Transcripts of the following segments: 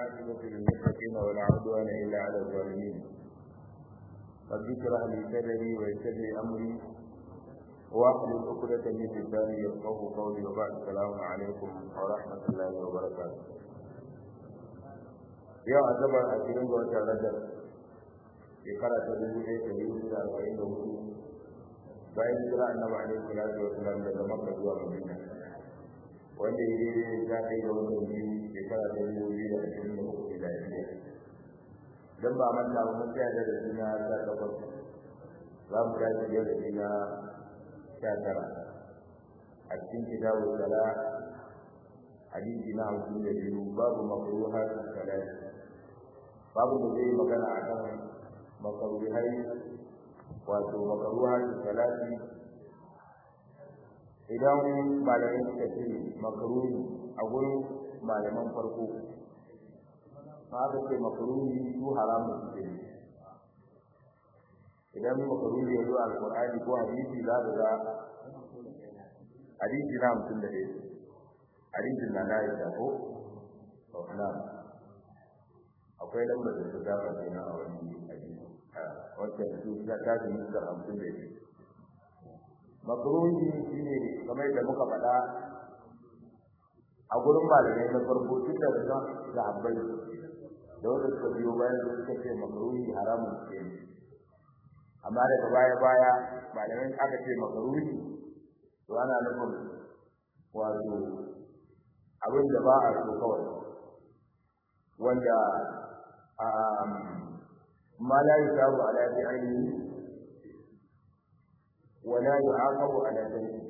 والعاقبة للمتقين ولا عدوان إلا على الظالمين رب اشرح لي صدري ويسر لي أمري واحلل عقدة من لساني يفقهوا قولي وبعد السلام عليكم ورحمة الله وبركاته yau asabar a cikin ga watan rajab shekara ta dubu ɗaya da dubu da arba'in da hudu bayan jira annabi alaihi salatu wasalam daga makka zuwa madina wanda ya daidai ta kai ga watan biyu shekara ta dubu biyu da ashirin da uku miladiya dan ba manta ba mun tsaya da suna ta takwas za mu tashi yau da suna sha tara a cikin kitabu sala hadisi na hamsin da biyu babu makruha salati babu da zai magana a kan makaruhai wato makaruha salati idan malamai suka ce makaruhi a gurin malaman farko ma aka ce makaruhi su haramun suke ne idan makaruhi ya zo alkur'ani ko hadisi za ka ga hadisi na hamsin da ɗaya hadisin na na yi ko na akwai lambar da ta dafa kenan a wani hadisi wacce su ta tashi muskar hamsin da biyu makruhi shine kamar da muka faɗa a gurin malamai na farko tun da da sahabbai da wanda suka biyo bayan da suka ce makruhi haramun ce amma daga baya baya malamai aka ce makruhi to ana nufin wato abin da ba a so kawai wanda ma la yusabu ala bi'ayni wa la yu'aqabu ala dhanbi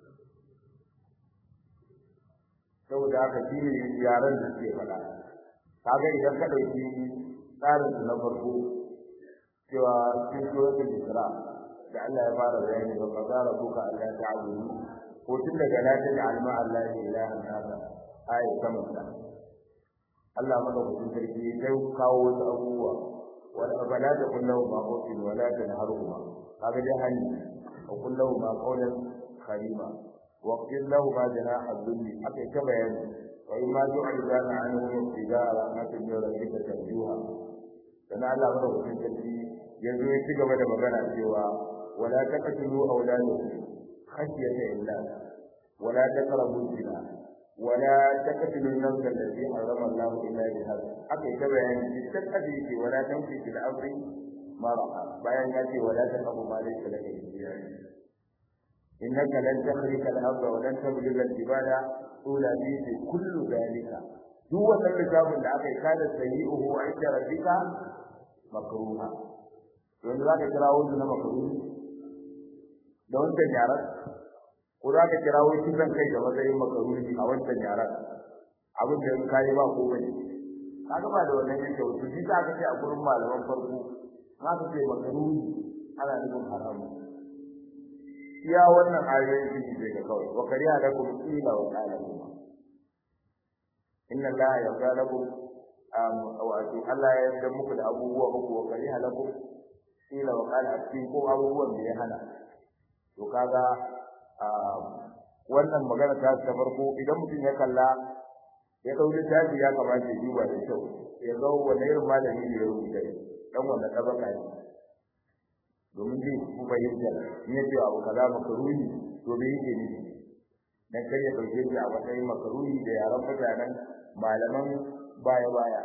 saboda haka shi ne yaran da suke faɗa kaga idan ka ɗauki tsarin na farko cewa cikin suratul isra da Allah ya fara bayani wa qadara rabbuka alla ta'budu ko tun daga la taj'al ma'a allahi ilahan akhar ayat kamar Allah madaukakin sarki sai kawo wasu abubuwa wala bala da kullahu ma qawlin wala tanharuhuma kaga dai hali wa kullahu ma qawlan karima wa qil lahu ma janaha dhulli aka ta bayani wa in ma tu'ridana anhu ibtida'a rahmatin min rabbika tarjuha dan Allah madaukakin sarki yanzu ya ci gaba da magana cewa wala taqtulu awladakum khashyata illa wala taqrabu zina ولا تقتلوا النفس التي حرم الله الا بالحق akai ta bayani dukkan kaji yake wala tamshi fil amri marha bayan ya ce wala taqabu ma laysa laka bihi innaka lan takhriqa al-ardha wa lan tabluga al-jibala tula bi kullu dhalika duk wannan littafin da aka yi kada sayi'uhu wa inda rabbika makruha yanzu zaka kira wani na makruhi da wannan yaran ko za ka kira wai kisan kai da matsayin makaruni a wancan yaran abin da ka yi ba ko bane kaga ba da wannan yake wato shi za ka ce a gurin malaman farko za ka ce makaruni ana nufin haramu iya wannan ayoyin shi ne ga kawai wa kariya da kuma ila wa qala kuma inna allaha yarda lakum wato Allah ya yarda muku da abubuwa uku wa kariya lakum ila wa qala cikin ko abubuwan da ya hana to kaga wannan magana ta ta farko idan mutum ya kalla ya dau littafi ya kamata ya duba da kyau ya ga wani irin malami ne ya rubuta dan wanda tabaka ne domin zai ku bayyana in ya ce abu kaza makaruni to bai yake ne dan kar ya dauke shi a matsayin makaruni da yaran mutanen malaman baya baya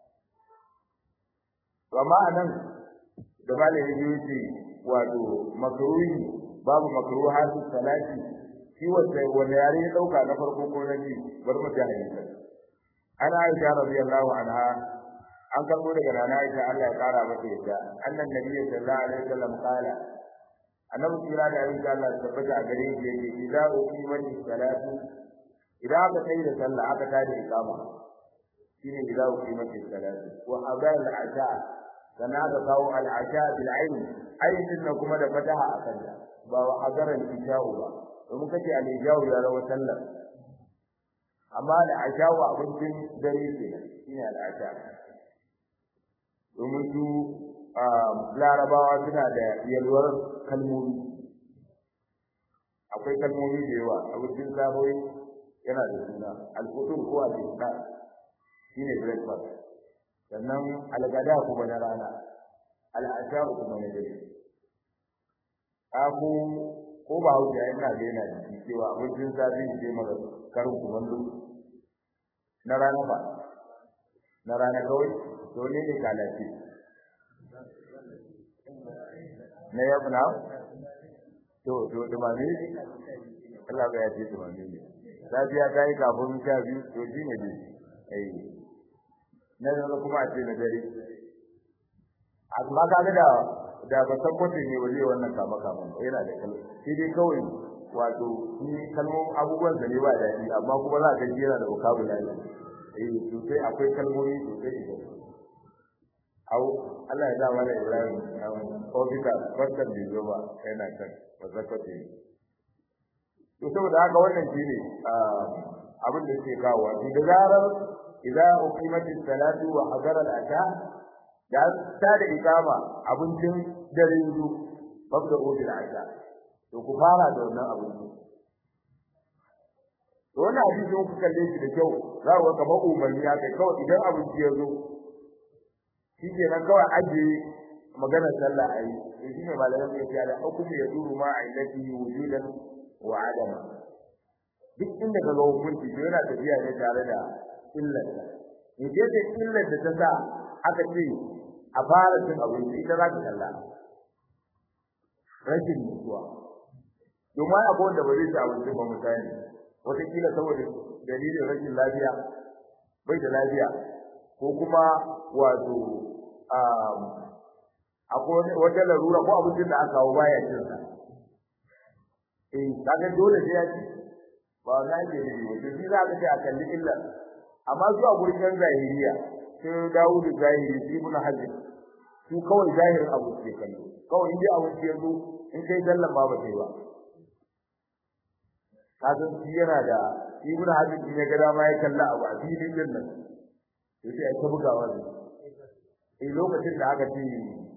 amma anan da malami ya ce wato makaruni babu makruhatu salati shi wanda wanda yare ya dauka na farko ko na ji bar mu ta hadisi ana aisha radiyallahu anha an karbo daga nana aisha Allah ya kara mata yadda annan nabi sallallahu alaihi wasallam kala annabi kira da aisha Allah tabbata a gare shi yake idza uqimat salatu idan aka sai da sallah aka tada iqama shine idza uqimat salatu wa hadal al-asha sana da kawo al-asha bil ayn ayin kuma da fataha a kanta ba wa hadaran ishawu ba domin kace al-ishawu ya rawa sallar amma da ashawu abincin dare ce shine al-asha domin su larabawa suna da yalwar kalmomi akwai kalmomi da yawa abincin saboyi yana da suna al-futur ko al-isha shine breakfast sannan algada kuma na rana al'asha kuma na dare aku ko ba hausa yana da yana da cewa abincin safi ne maka karin kumallo na rana ba na rana kawai to ne ne kalafi na yau na to to dumame Allah ya ce dumame ne safiya ta yi kafin sha biyu to shi ne dai eh na zama kuma a ce na dare amma ka ga da da ba san kwatin ne waje wannan kama kama yana da kalma shi dai kawai wato ni kalmomin abubuwan da ne ba daɗi amma kuma za ka ji yana da vocabulary eh sosai akwai kalmomi sosai da au Allah ya zama da Ibrahim ofisa barkan da zo ba yana kan wazakwace to saboda haka wannan shine abin da ke kawo wato da zarar idza uqimatis salatu wa hadara al-asha da ta da ikama abincin dare yanzu babda bil asha to ku fara da wannan abinci to wannan hadisi ku kalle shi da kyau za ku ga kamar umarni ya kai kawai idan abinci ya zo shi ke nan kawai ajiye maganar sallah a yi to shi ne malamin ya ce da hukumi ya duru ma a illati wujudan wa adama duk inda ka ga hukunci to yana tafiya ne tare da illar ne ce ce illar da ta sa aka ce a fara cin abinci ita za ka kalla rashin mutuwa domin akwai wanda ba zai ci abinci ba misali wataƙila saboda dalilin rashin lafiya bai da lafiya ko kuma wato akwai wata larura ko abincin da aka kawo baya cin sa eh kaga dole sai ya ci ba na ke da shi wato shi za ka ce a kalli illa amma su a gurin yan zahiriya sai dawo da zahiri shi ibn hajar su kawai zahirin abu ke kallo kawai in dai abu ke zo in kai sallan ba ba sai ba kaga shi yana da ibn hajar in ya ga dama ya kalla abu a filin din nan sai ya ta bugawa ne eh lokacin da aka ce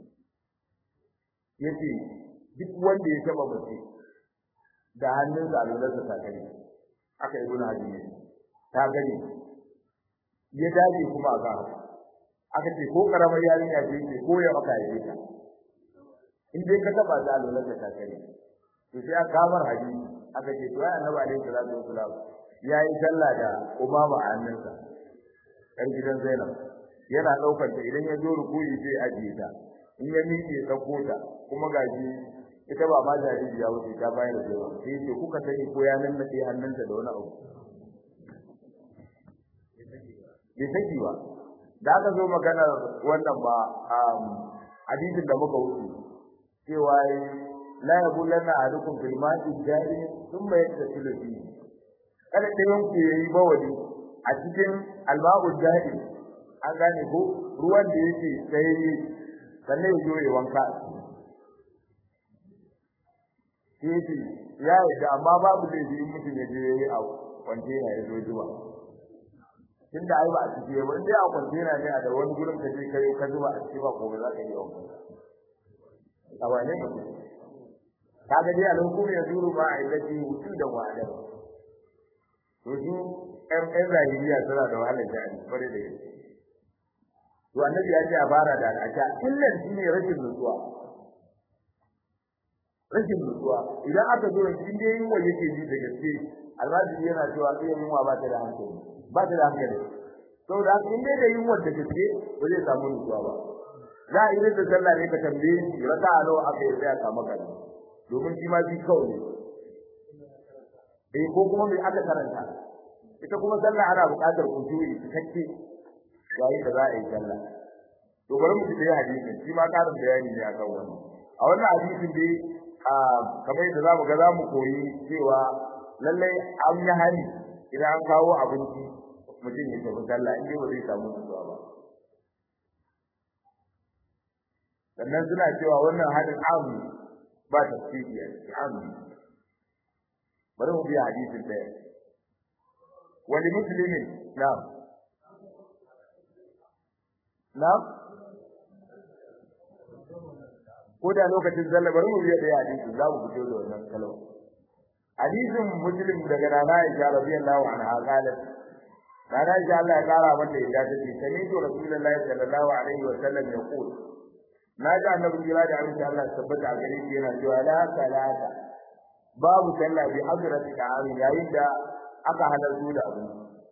yace duk wanda ya taba mace da hannunsa a lullarsa ta gani aka yi guna hajji ta gani ya dace kuma a kan aka ce ko karamar yarinya ce ce ko ya maka yi ta in dai ka taba ta a lullarsa ta gani to sai aka kamar hajji aka ce to ya annabi alaihi salatu wasalam ya yi sallah da umama a hannunsa ɗan gidan zainab yana ɗaukar ta idan ya zo rukuyi sai ajiye ta in ya miƙe ɗauko ta kuma gaji ita ba ma jariri ya wuce ta bayar da yawa sai ce kuka sani ko ya nannaɗe hannunta da wani abu bai saki ba da aka zo maganar wannan ba hadisin da muka wuce cewa la yabulanna ahadukum fil ma'i jari thumma yaktasilu fihi kada ɗayan ku yayi bawali a cikin alma'u jari an gane ko ruwan da yake sai sannan ya zo ya wanka yake ya yi amma babu da yi mutum ya je yayi a kwantena ya zo zuwa tunda ai ba a cike ba indai a kwantena ne a da wani gurin ka je kai ka zuba a ciki ba ko ba za ka yi wanka a wane ne kaga dai alhukum ya zuru ma a illati wujudan wa adam to su ɗan ɗan zahiriya suna da wahalar jari kwarai da gaske to annabi ya ce a fara da al'asha illan shi ne rashin nutsuwa rashin nutsuwa idan aka zo in dai yunwa yake ji da gaske almajiri yana cewa sai yunwa ba ta da hankali ba ta da hankali saboda haka in dai da yunwa da gaske ba zai samu nutsuwa ba za a yi da sallah ne ka tambaye shi raka a nawa aka yi sai a samu kana domin shi ma bi kawai ne eh ko kuma mai aka karanta ita kuma sallah ana buƙatar kusuri cikakke yayin da za a yi sallah to bari mu ji hadisin shi ma karin bayani ne akan wannan a wannan hadisin dai kamar yadda zamu ga zamu koyi cewa lallai an yi hani idan an kawo abinci mutum ya tafi sallah in dai ba zai samu nutsuwa ba sannan suna cewa wannan hadin amu ba tafsiri a cikin amu bari mu biya hadisin ɗaya wani muslimin na'am na'am ko da lokacin sallah bari mu biya ɗaya hadisi za mu fito da wannan kalma hadisin muslim daga nana Aisha radiyallahu anha qalat Rana insha Allah ya kara mata yadda take sani to Rasulullahi sallallahu alaihi wa sallam ya qul na ji annabi kira da abin da Allah tabbata a gare shi yana cewa la salata babu sallah bi hadrati ta'ami yayin da aka halartu da abu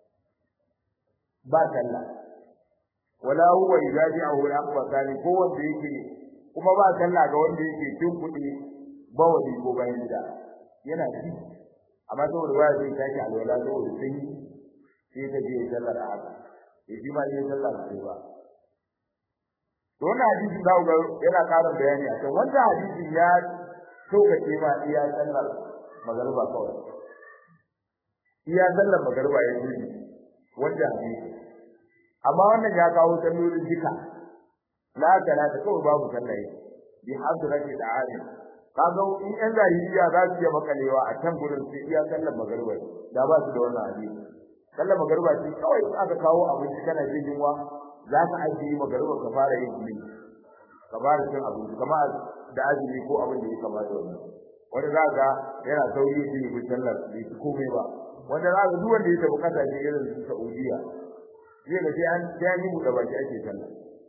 ba sallah wala huwa yujaji'uhu al-aqwa thani ko wanda yake kuma ba sallah ga wanda yake cin kuɗi bawali ko bayan gida yana ci amma saboda ba zai tashi alwala saboda sanyi sai ka je sallar a haka sai shi ma yin sallar sai ba to wannan hadisi da ga yana ƙarin bayani a kan wannan hadisin ya tokace ma iya sallar magariba kawai iya sallar magariba ya yi wanda hadisi amma wannan ya kawo sallolin duka la talata kawai babu sallah bi hadrati ta'ala kaga in yan zahiriya za su iya makalewa a can gurin sai iya sallar magariba da ba su da wannan hadisi sallar magariba ce kawai in aka kawo abinci kana jin yunwa za ka ajiye magariba ka fara yin gumi ka fara cin abinci kamar da azumi ko abin da ya kamata wannan wani za ga yana sauri shi ne sallar bai ci komai ba wanda za ga duk wanda ya tafi kasashe irin su Saudiya zai ga sai an sai an yi buɗe baki ake sallah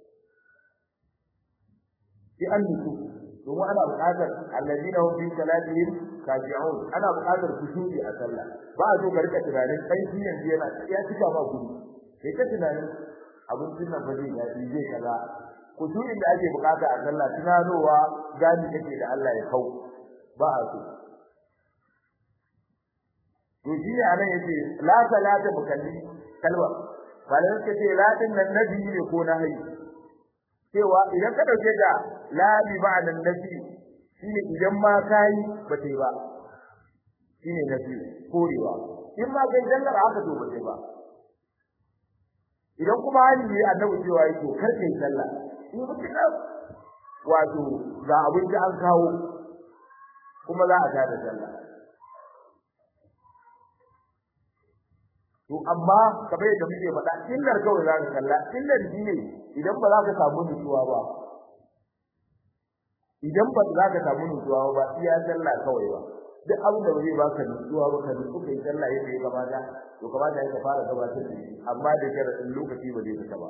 sai an nutsu domin ana buƙatar alladina hum fi salatihim khashi'un ana buƙatar kusuri a sallah ba a so ka rika tunanin kai shi yanzu yana ya cika ma gudu sai ka tunanin abincin nan fa zai ya zai kaza kusurin da ake buƙata a sallah tunanowa gani kake da Allah ya kau ba a so to shi ne anan yace la salata mukalli kalwa bayan ka ce la din nan nabi ne ko na hayi cewa idan ka dauke da la bi ma'anan nabi shine idan ma kai ba tai ba shine nabi korewa in ma kai jallar haka to ba tai ba idan kuma hali ne annabi cewa yake kar kai sallah in mutum wato ga abin da an kawo kuma za a tada sallah to amma kamar yadda muke faɗa illar kawai za ka kalla illar shi ne idan ba za ka samu nutsuwa ba idan ba za ka samu nutsuwa ba iya sallah kawai ba duk abin da bai ba ka nutsuwa ba ka nutsu kai sallah yadda ya kamata to kamata ya fara gabatar da shi amma da sharadin lokaci ba zai fita ba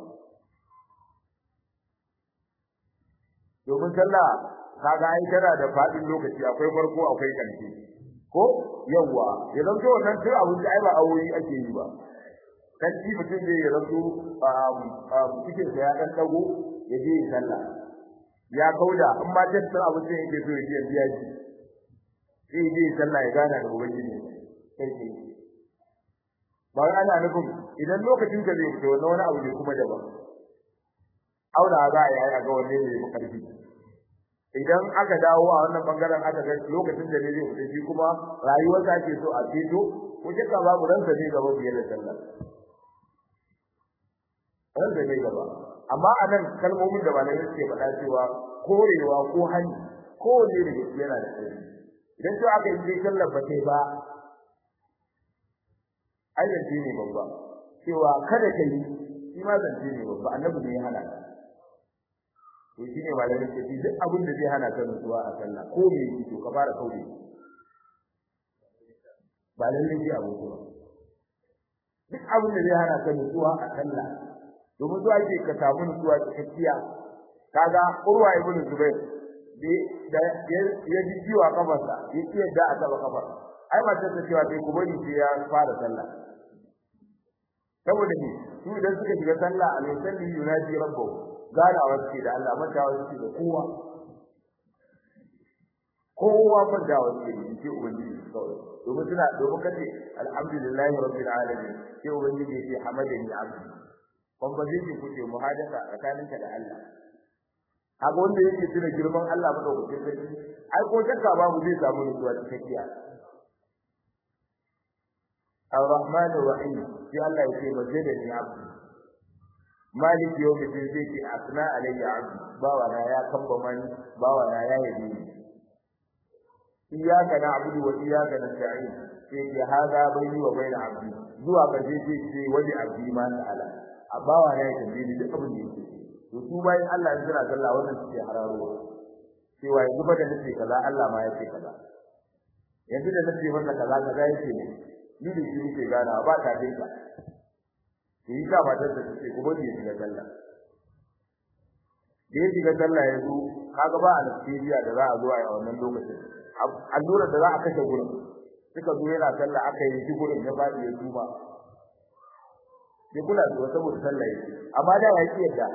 domin sallah kaga ai tana da fadin lokaci akwai farko akwai ƙarshe ko yawa ya zanto wannan sai abin da ai ba aure ake yi ba dan shi mutum zai ya zanto cikin sa ya dan dago ya je ya sallah ya kauda in ma tattar abin da yake so ya je biya shi sai je sallah ya gana da ubangiji sai sai ba wai ana nufin idan lokacin ka zai fito wannan wani abu ne kuma daban aura za a yi a ga wanne ne ya karfi idan aka dawo a wannan bangaren aka ga lokacin da ne zai fita shi kuma rayuwar ta ke so a fito ko kika babu ransa ne gaba biye da sallah ransa ne gaba amma anan kalmomin da malamai suke faɗa cewa korewa ko hani ko ne da yana da tsari idan to aka yi sallar ba sai ba ayyanci ne babba cewa kada ka yi shi ma zance ne babba annabi ne ya hana ka to shine malamin ce duk abin da zai hana ka nutsuwa a sallah ko me yake to ka fara kaure ba lalle ji abu ko duk abin da zai hana ka nutsuwa a sallah domin zuwa ke ka samu nutsuwa cikakkiya kaga urwa ibn zubair da ya ji ciwa kafarsa ya ci yadda a taba kafar ai ba ta cewa sai kuma ni sai ya fara sallah saboda ne su idan suka shiga sallah a mai salli yunaji rabbahu ganawa suke da Allah mantawa suke da kowa kowa mantawa suke da shi ubangiji kawai domin suna domin kace alhamdulillahi rabbil alamin sai ubangiji ya ce hamadani abdi conversation kuke muhadasa tsakaninka da Allah haka wanda yake tuna girman Allah madaukakin sarki ai ko shakka babu zai samu nutsuwa cikakkiya الرحمن الرحيم في الله يقول مجدني عبدي malik yau da zai ce asna alayya abdi bawa na ya kamba mani bawa na ya yabe ni iyyaka na'budu wa iyyaka nasta'in sai ke hada bayni wa bayna abdi zuwa ga zai ce ce wani abdi ma ta'ala a bawa na ya tambaye ni duk abin da yake to su bayan Allah ya jira sallah wannan suke hararo cewa yanzu ba da nace kaza Allah ma ya ce kaza yanzu da nace masa kaza kaza yake ne ni da shi nake gana ba ta dinka to yi sa matar da take kuma ne shiga sallah da ya shiga sallah ya zo kaga ba anesthesia da za a zo a yi a wannan lokacin allura da za a kashe gurin suka zo yana sallah aka yi shi gurin ya faɗi ya tuba ya kula da saboda sallah yake amma da ya ki yadda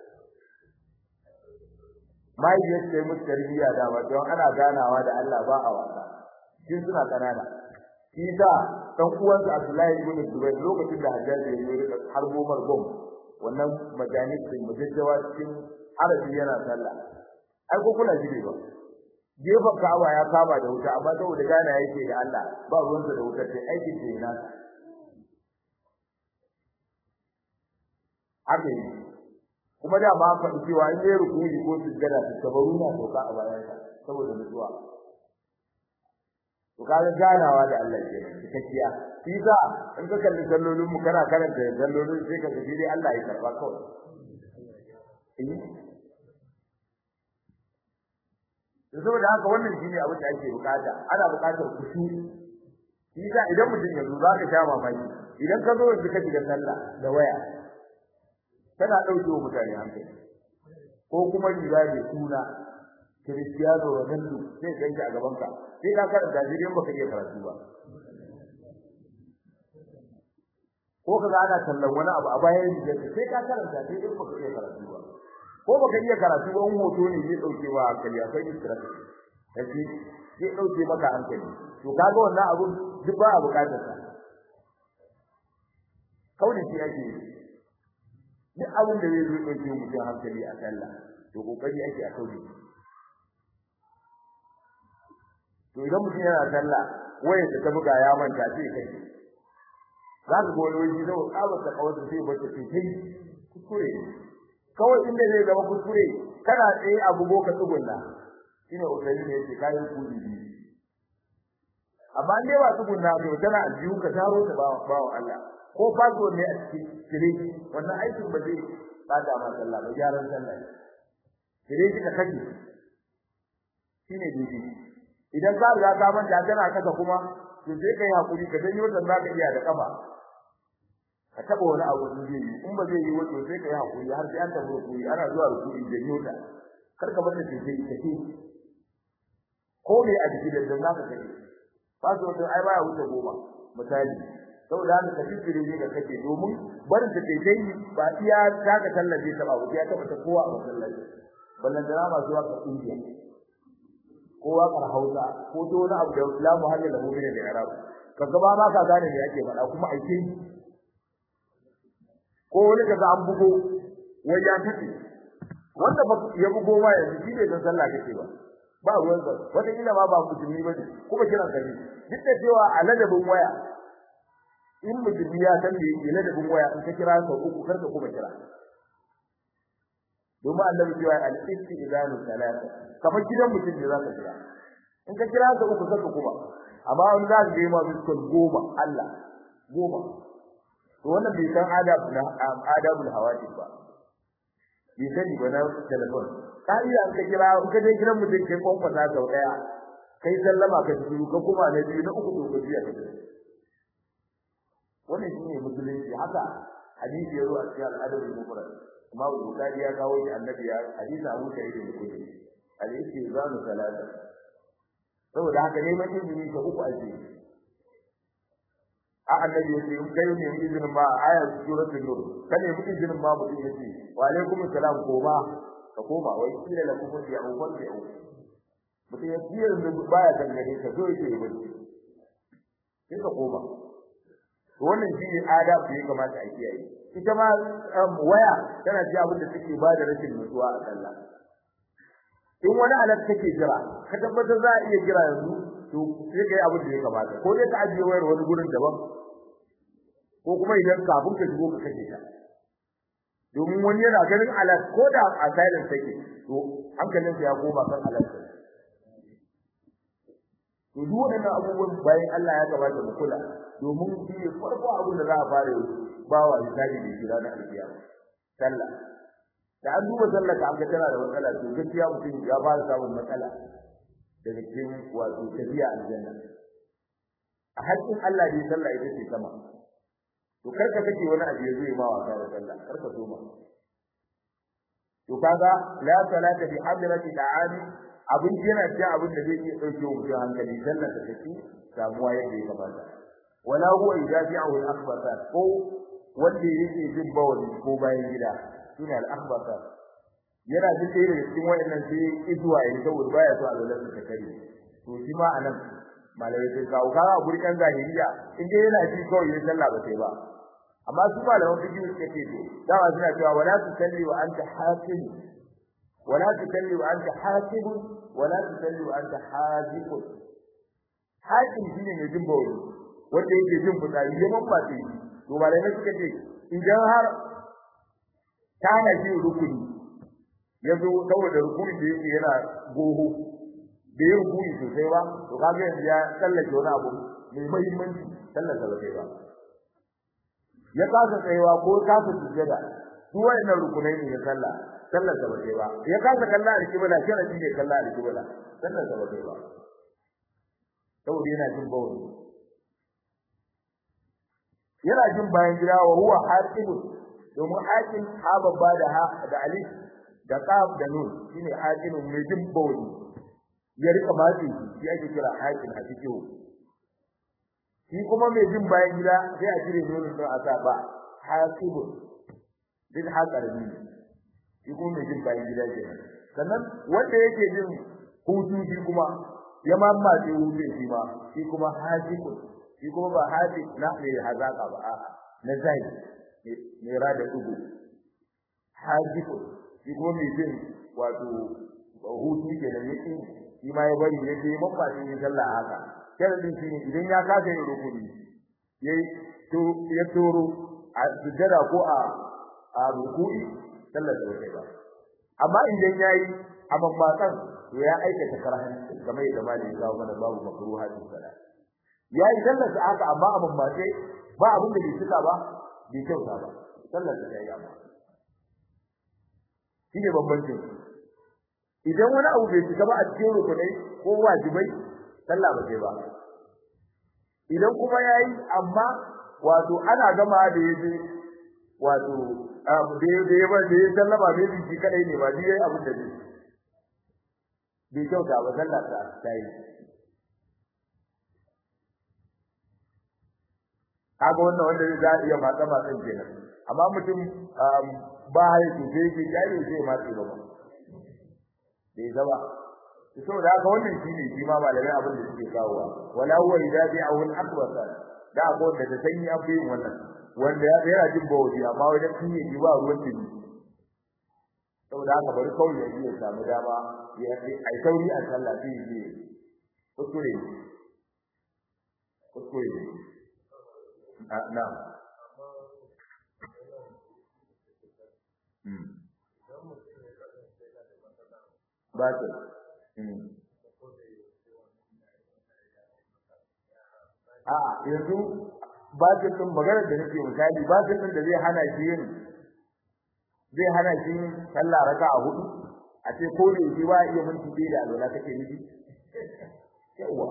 mai ya ce musu tarbiyya da ba don ana ganawa da Allah ba a wasa shin suna kanana shi da dan uwansa Abdullahi ibn Zubair lokacin da Hajjaj ya zo da har gomar gom wannan majalis din mujajjawa cikin arabi yana sallah ai ko kula ji ba gefen Ka'aba ya kama da wuta amma saboda gana yake da Allah ba ruwansa da wutar sai aikin da yana haka yi kuma da ma faɗi cewa in yayi rukuni ko sujjada ta tabaru na doka a bayan sa saboda nutsuwa to kaga ganawa da Allah ke cikakkiya shi sa in ka kalli sallolin mu kana karanta sallolin sai ka tafi dai Allah ya karba kawai eh saboda haka wannan shine abin da ake bukata ana bukatar kushi shi sa idan mutum ya zo zaka sha mamaki idan ka zo yanzu ka shiga sallah da waya tana dauke wa mutane hankali ko kuma riga mai suna Cristiano Ronaldo sai ganka a gaban ka sai ka karanta shi dan baka iya karatu ba ko kaga ana tallan wani abu a bayan riga sai ka karanta sai dan baka iya karatu ba ko baka iya karatu ba in hoto ne zai dauke wa hankali akwai istirahat kace zai dauke maka hankali to kaga wannan abun duk ba a bukatar sa kauli shi ake duk abin da zai zo dauke mutum hankali a sallah to kokari ake a kauli to idan mutum yana sallah wayar da ta buga ya manta sai kai za ka goyi wani da tsabar ta kawai sai ba ta kai kuskure kawai inda zai zama kuskure kana tsaye a bugo ka tsugunna shine ukari ne yake kayan kudi biyu amma ne ba tsugunna to tana aljihu ka taro ta ba wa Allah ko faso ne a cikin kire wannan aikin ba zai bada ma sallah ba gyaran sallah kire kika kace shine dai idan ka riga ka manta tana kasa kuma to sai kai hakuri ka danyo dan zaka iya da kafa ka taba wani abu da zai yi in ba zai yi wato sai kai hakuri har sai an tafi rukuni ana zuwa rukuni danyo ta kar ka bar ta ce sai take ko me a cikin da zaka kai faso to ai baya wuce goma misali saboda haka kafiri ne da kake domin barin ta kai dai ba iya daga tallace ta ba ya taba ta kowa a masallaci ballan da ma zuwa ka kungiya kowa kar hausa ko to wani abu da la muhalli lahu min al-i'rab ka gaba ba ka gane me yake faɗa kuma aike ko wani kaga an bugo wai ya tafi wanda ba ya bugo ma yanzu shi bai san sallah kake ba ba ruwan sa wata kila ma ba musulmi ba ne kuma kiran kare duk da cewa a ladabin waya in musulmi ya san me yake ladabin waya in ka kira sau uku kar ka kuma kira domin annabi cewa al-istidanu salata kamar gidan mutum ne zaka kira in ka kira sau uku kar ka kuma amma wani za ka ga ma biskon goma Allah goma to wannan bai san adab na adabul hawajib ba bai sani ba na telefon ka iya an ka kira in ka je gidan mutum kai kwankwasa sau daya kai sallama ka shiru ka kuma na biyu na uku to ka biya ka wannan shine musulunci haka hadisi yazo a cikin al-adabul mufrad kuma Bukhari ya kawo shi annabi ya hadisi Abu Sa'id al-Khudri al-istizanu salata saboda haka neman izini ka uku ake a annabi ya ce in kai ne izinin ma ayar suratul nur kane mu izinin ma mutum ya ce wa alaikum assalam koma ka koma wai kila lakum bi'u farbi'u mutum ya ce yanzu baya dangane ka zo yake yi bacci sai ka koma to wannan shi ne adab da ya kamata a kiyaye ita ma waya tana ji abin da take ba da rashin nutsuwa a sallah in wani alat kake jira ka tabbatar za a iya jira yanzu to sai kai abin da ya kamata ko dai ka ajiye wayar wani gurin daban ko kuma idan kafin ka shigo ka kashe ta domin wani yana ganin alat ko da a silent take to hankalinsa ya koma kan alat to duk wannan abubuwan bayan Allah ya kamata mu kula domin shi ne farko abin da za a fara yi bawa misali da shi ranar alkiyama sallah da an duba sallah ka ga tana da matsala to gaskiya mutum ya fara samun matsala daga cikin wato tafiya aljanna a haƙƙin Allah ne sallah ita ce sama to karka kake wani abu ya zo ma wasa da sallah karka so ma to kaga la salata bi hadrati da'ani abin yana cikin abin da zai iya dauke mutum hankali sallar da take samuwa yadda ya kamata wala huwa idafi'u al-akhbata ko wanda yake jin bawali ko bayan gida shine al-akhbata yana jin ɗaya daga cikin wayannan sai izuwa yayin saboda baya so a lalata ta kare to shi ma anan malamai sai kawo kawo a gurin kan zahiriya in dai yana ji kawai yin sallah ba sai ba amma su malaman fiqh suka ce to dama suna cewa wala tusalli wa anta hakim wala tusalli wa anta hakim wala tusalli wa anta haziq hakim shine mai jin bawli wanda yake jin fitsari ya mambace to malamai suka ce idan har kana ji rukuni yazo saboda rukuni da yake yana goho da yin rukuni sosai ba to kaga yanzu ya tsallake wani abu mai muhimmanci tsallaka ba kai ba ya kasa tsayawa ko kasa sujjada su wayannan rukunai ne na sallah sallar sa ba kai ba ya kasa kalla a kibla sharadi ne kalla a kibla sallar sa ba kai ba saboda yana jin bawani yana jin bayan gida wa huwa haqibun domin haqin ha babba da ha da alif da qaf da nun shine haqinun mai jin bawani ya rika matsi shi ake kira haqin a cikin shi kuma mai jin bayan gida sai a cire nonon don a sa ba haqibun din haƙar ne shi kuma mai jin bayan gida ke sannan wanda yake jin hutu shi kuma ya mammatse hutun shi ma shi kuma haqibun shi kuma ba haji na ne hazaka ba a'a na zai ne ra da dugu hajifu shi kuma mai jin wato hutu ke da yake shi ma ya bari yake mabba ne sallah haka sharadin shi ne idan ya kasa yin rukuni yayi to ya toro a sujjada ko a a rukuni sallar da kai ba amma idan yayi a mammatsan to ya aikata karhan kamar yadda malai ya kawo mana babu makruha din salat ya yi sallar sa haka amma a mambace ba abin da bai cika ba bai kyauta ba sallar sa yayi amma shine bambancin idan wani abu bai cika ba a cikin rukunai ko wajibai sallah ba sai ba idan kuma yayi amma wato ana gama da yaje wato da da ya da ya sallama bai bi kadai ne ba dai abin da bai bai kyauta ba sallar sa tayi kaga wannan wanda zai iya matsa matsan kenan amma mutum ba ya ce sai ke jari sai matsi ba ba bai zaba saboda haka wannan shine shi ma malamai abin da suke kawowa wala huwa idza bi'ahu al-akbar da abu da ta sanyi an fi wannan wanda ya yana jin bawli amma wajen kinye ji ba ruwan dini saboda haka bari kawai ya iya samu dama ya ai sauri a sallah sai ya kuskure kuskure na ba ta a yanzu ba ta tun magana da nake misali ba ta tun da zai hana shi yin zai hana shi yin sallah raka a hudu a ce ko da yake ba iya minti ɗaya da alwala kake nufi yawa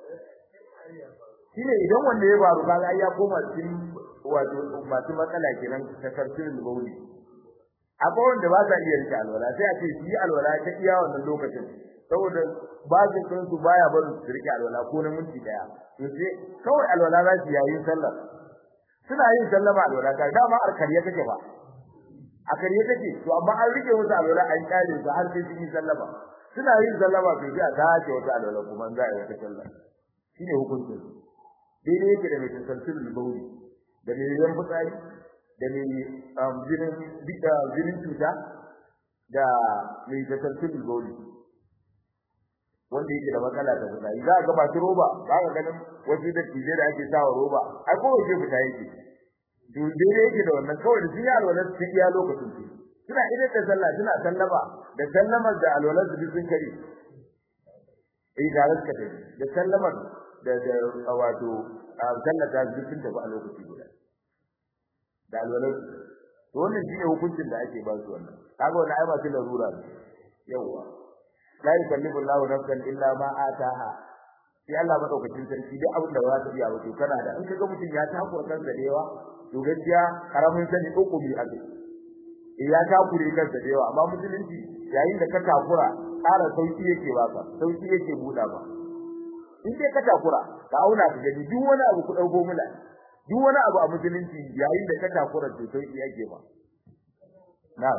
shine idan wanda ya faru kaga ya koma cikin wato masu matsala kenan ta tafsirin bauli akwai wanda ba sa iya rike alwala sai a ce shi alwala ta iya wannan lokacin saboda bazin kan su baya barin su rike alwala ko na minti daya to sai kawai alwala za su yayin sallar suna yin sallama alwala ka dama arkariya take ba a kariya take to amma an rike musu alwala an kare su har sai sun yi sallama suna yin sallama to sai a dace wata alwala kuma za a yi wata sallah shine hukuncin daidai yake da mai tantantar bauli da mai yan fitsari da mai jinin bida jinin cuta da mai tantantar bauli wanda yake da matsala ta fitsari za ga masu roba za ka ganin wasu da tije da ake sawa roba ai ko wace fita yake to daidai yake da wannan kawai da sun yi alwalar su iya lokacin su suna idan da sallah suna sallama da sallamar da alwalar su sun kare eh da raska da sallamar da da wato sallata dukkan da ba a lokaci guda da alwalar to wannan shine hukuncin da ake ba su wannan kaga wannan ai ba su larura ne yawa la yukallifu Allahu nafsan illa ma ataha sai Allah madaukakin sarki duk abin da ba za ka iya ba to kana da in kaga mutum ya takura kansa da yawa to gaskiya karamin sani uku bi azu eh ya takure kansa da yawa amma musulunci yayin da ka takura ƙara sauki yake baka sauki yake buɗa ba in dai ka takura ka auna ka gani duk wani abu ku dauko mula duk wani abu a musulunci yayin da ka takura to sauki yake ba na'am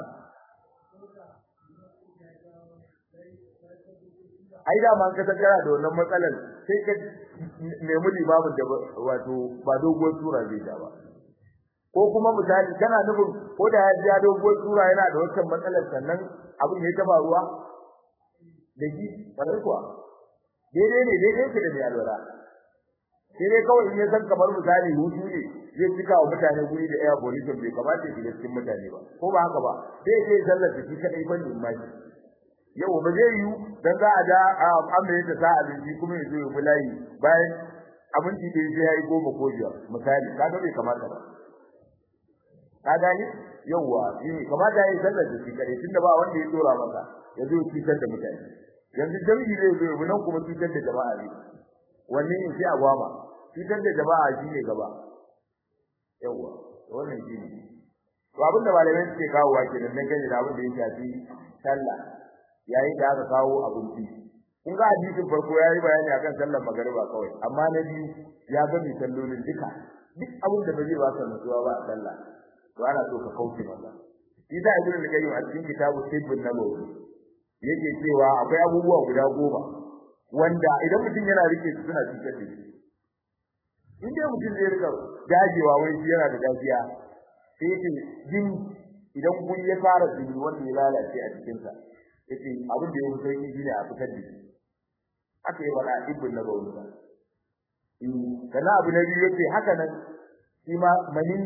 ai da man ka tsara da wannan matsalar sai ka nemi limamin da wato ba doguwar sura zai da ba ko kuma misali kana nufin ko da ya ji doguwar sura yana da wannan matsalar sannan abin ya taba ruwa da ji bare kuwa daidai ne daidai ke da mai alwala sai dai kawai in ya san kamar misali hutu ne zai cika wa mutane guri da air pollution bai kamata ya shiga cikin mutane ba ko ba haka ba sai sai sallar da shi kadai ban limani yau ba zai yi dan za a da amma ta sa abinci kuma ya zo ya bulayi bayan abinci da sai yayi goma ko biyar misali kaga bai kamata ba ka gani yawa shi kamata yayi sallar da shi kadai tunda ba wanda ya dora masa ya zo cutar da mutane yanzu jami'i zai zo ya nan kuma cutar da jama'a ne wannan ne sai a gwama cutar da jama'a shi ne gaba yawa wannan shi ne to abin da malamai suke kawo wa kenan dan gani da abin da ya shafi sallah yayin da aka kawo abinci kun ga hadisin farko yayi bayani akan sallar magariba kawai amma na biyu ya ga mi sallolin duka duk abin da bai ba ka nutsuwa ba a sallah to ana so ka kauce masa shi da ibnu al-qayyim a cikin kitabu tibbun nabawi yake cewa akwai abubuwa guda goma wanda idan mutum yana rike su suna cikin da shi in dai mutum zai rika dajewa wai shi yana da dajiya sai yake jin idan kun ya fara jini wanda ya lalace a cikin sa yace abin da ya fi sauki shine a fitar da shi aka yi wala ibn nabawi ba in kana abu na biyu yace haka nan shi ma mani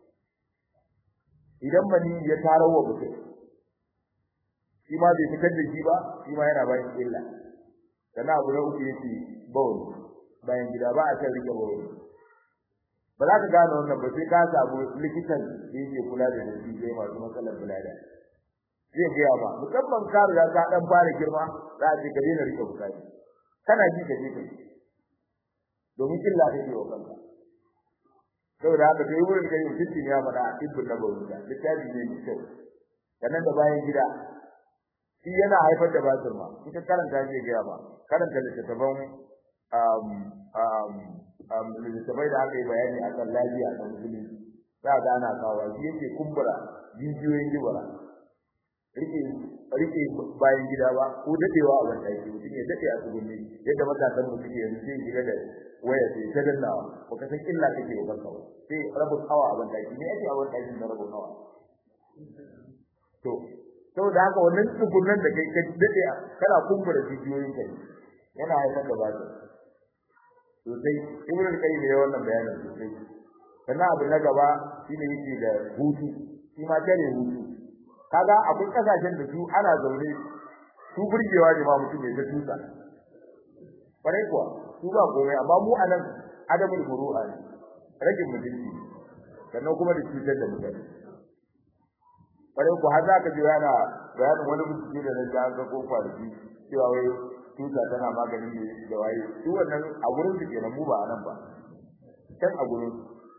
idan mani ya tarawa mutum shi ma bai fitar da shi ba shi ma yana bayan illa kana abu na uku yace bawl bayan gida ba a kan rike bawl ba za ka gane wannan ba sai ka samu likitan da yake kula da shi zai masu matsalar bulada zai gaya ba musamman ka riga ka dan fara girma za a ce ka daina rike bukati kana ji ka je ka domin illa kake wa kanka saboda haka sai wurin da yau fitin ya faɗa a ibn nabawi da littafi ne mai kyau sannan da bayan gida shi yana haifar da basir ma ita karanta zai gaya ba karanta littattafan um um um littattafai da aka yi bayani a kan lafiya na musulunci za ga ana kawo shi yake kumbura jijiyoyin jibara rike rike bayan gida ba ko dadewa a wannan daki mutum ya dade a tsugunni yadda matasan mu suke yanzu sai shiga da waya sai ta dannawa baka san illa kake wa kanka ba sai rabu hawa a wannan daki me yake a wannan daki na rabu hawa to saboda haka wannan tsugunnan da kai ka dade kana kumbura jijiyoyin kai yana haifar da basu sosai ibnu qayyim ya wannan bayanin sosai sannan abu na gaba shine yake da hutu shi ma tare hutu kaga akwai kasashen da su ana zaune su burgewa ne ma mutum ya tusa bare kuwa su ba komai amma mu anan adamul furu'a ne ragin mutunci sannan kuma da cutar da mutane bare ku har zaka ji yana bayanin wani mutum da na ga ga ko kwarki cewa wai tusa tana maganin ne da waye su wannan a gurin su kenan mu ba anan ba kan a gurin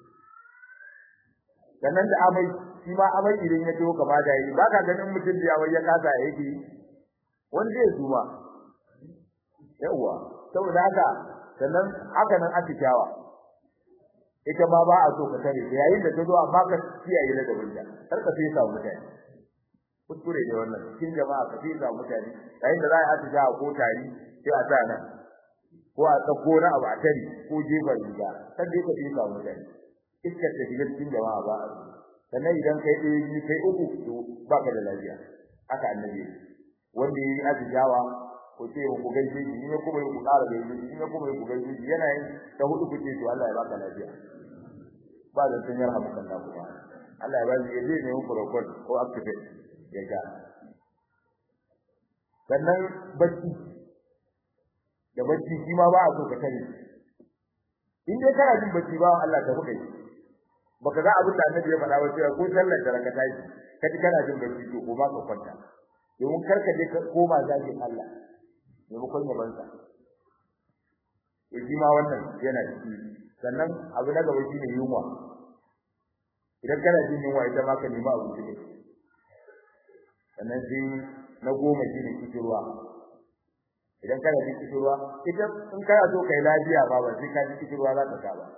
sannan da amai shi ma amai idan ya tawo kama da yi baka ganin mutum da yawai ya kasa yake wani zai zuwa yawa saboda haka sannan haka nan atishawa ita ma ba a so ka tare yayin da ta zo amma ka kiyaye da gaban ta kar ka sai sa mutane kuskure ne wannan cikin jama'a ka sai sa mutane yayin da za a atishawa ko tari sai a sa nan ko a tsako na abu a tare ko jefa riga kan dai ka sai sa mutane iskar ta shiga cikin jama'a ba sannan idan kai ɗaya biyu kai uku to baka da lafiya haka annabi wanda yayi azijawa ko ce ku gaishe shi ne kuma ku ƙara gaishe shi ne kuma ku gaishe shi yana yin ta hudu ku ce to Allah ya baka lafiya ba da sun yarha maka Allah kuma Allah ya ba shi yaje ne ku record ko activate ya ga sannan bacci da bacci shi ma ba a so ka tare in dai kana jin bacci ba Allah ta buƙe baka ga abin da annabi ya faɗa ba cewa ko sallar da raka tashi kaji kana jin bacci to ko ba ka kwanta domin karka je ka koma zagin Allah maimakon ya bansa shi ma wannan yana ciki sannan abu na gaba shine yunwa idan kana jin yunwa ita ma ka nemi abu ne sannan sai na goma shine kishirwa idan kana jin kishirwa ita in kana so kai lafiya ba ba sai ka ji kishirwa za ka ka ba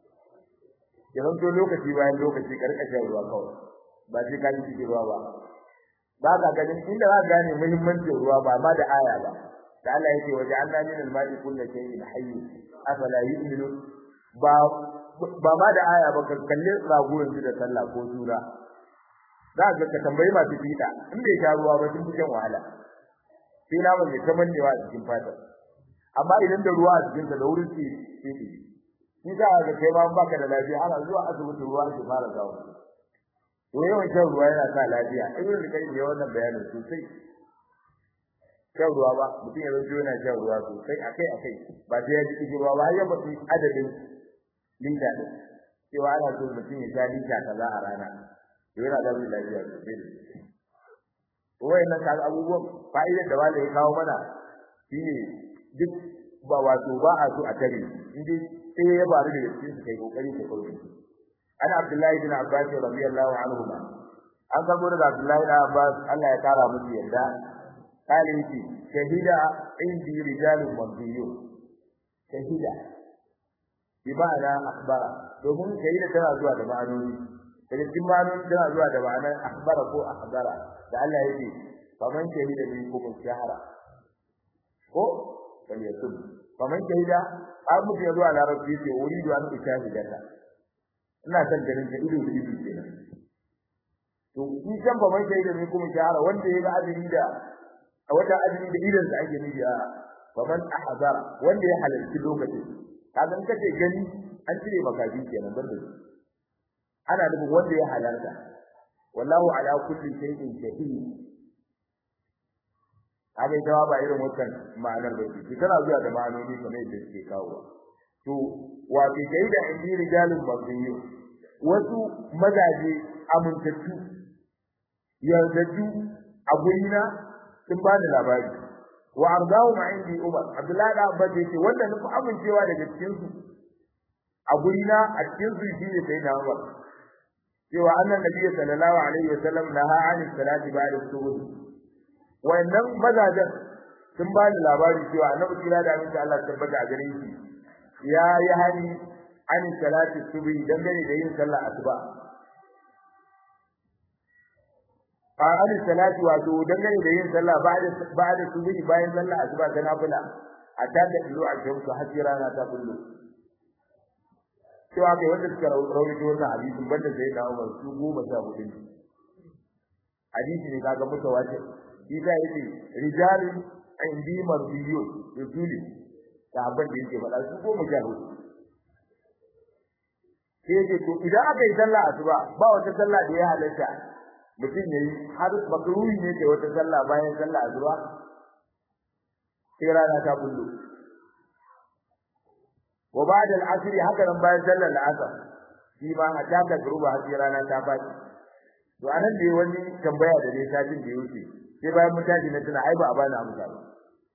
yanzu to lokaci bayan lokaci ka rika shan ruwa kawai ba sai ka ji kishirwa ba ba ka ganin inda za ka gane muhimmancin ruwa ba ma da aya ba da Allah yake waje Allah min al-ma'i kullu shay'in hayy afala yu'minu ba ba ma da aya ba ka kalle rago yanzu da sallah ko sura za ka ka tambayi masu fita in bai sha ruwa ba sun fi shan wahala sai na ba mai kamannewa a cikin fata amma idan da ruwa a cikin sa da wurin ce sai shi za ka kai ma baka da lafiya ana zuwa asibiti ruwa ke fara zawo to yawan shan ruwa yana sa lafiya ibn kai ne wannan bayanin sosai shan ruwa ba mutum ya zanto yana shan ruwa sosai akai akai ba sai ya ji cikin ruwa ba har ya mutu adadin lita din cewa ana so mutum ya sha lita kaza a rana to yana da lafiya sosai da sosai wayannan kaga abubuwan fa'idar da wanda ya kawo mana shine duk ba wato ba a so a tare indai sai ya bari da cikin su kai kokari ka kauce ana abdullahi bin abbas radiyallahu anhu ma an gabo daga abdullahi bin abbas Allah ya kara musu yadda kale yake shahida indi rijalun mabdiyun shahida bi ma'ana akhbara domin shahida tana zuwa da ma'anoni daga cikin ma'anoni tana zuwa da ma'anar akhbara ko akhbara da Allah yake faman shahida minkum shahara ko bal yasub faman shahida abu da zuwa larabci ce uridu an ushahidata ina son ganin da ido da ido kenan to shi kan ba mai shaida ne kuma shahara wanda ya ga azumi da a wata azumi da idan sa ake nufi a fa man ahzara wanda ya halarci lokaci kaga in kace gani an cire makafi kenan banda ana nufin wanda ya halarta wallahu ala kulli shay'in shahid kaga ita ba irin wannan ma'anar ba ce tana zuwa da ma'anoni kamar yadda suke kawo to wa fi shaida indi rijalun mabdiyu wasu mazaje amintattu yardaju a gurina sun ba ni labari wa ardahu ma indi umar abdullahi da abba ce wanda nufi amincewa daga cikin su a gurina a cikin su shine sai na umar cewa annan nabiyyi sallallahu alaihi wasallam naha ani salati ba'da subh wayannan mazajen sun ba ni labari cewa annabi kira da aminci Allah tabbata a gare shi ya yi hani an salati subhi dangane da yin sallah asuba a an salati wato dangane da yin sallah ba'da ba'da subhi bayan sallah asuba ta nafila a ta da ilu a shamsu hasira na ta kullu cewa kai wanda suka rawaito wannan hadisin banda sai da Umar su goma sha hudu hadisi ne kaga mutawatir shi da yake rijalun indi marbiyun yusuli sahabban da yake faɗa su goma sha hudu sai yake to idan aka yi sallah asuba ba wata sallah da ya halatta mutum yayi har makruhi ne kai wata sallah bayan sallah asuba sai rana ta bullo wa ba'da al-asr haka nan bayan sallar al-asr shi ma hatta ka gruba har sai rana ta faɗi to anan da wani tambaya da ne satin da yake sai bayan mutaji na tuna ai ba a bani amsa ba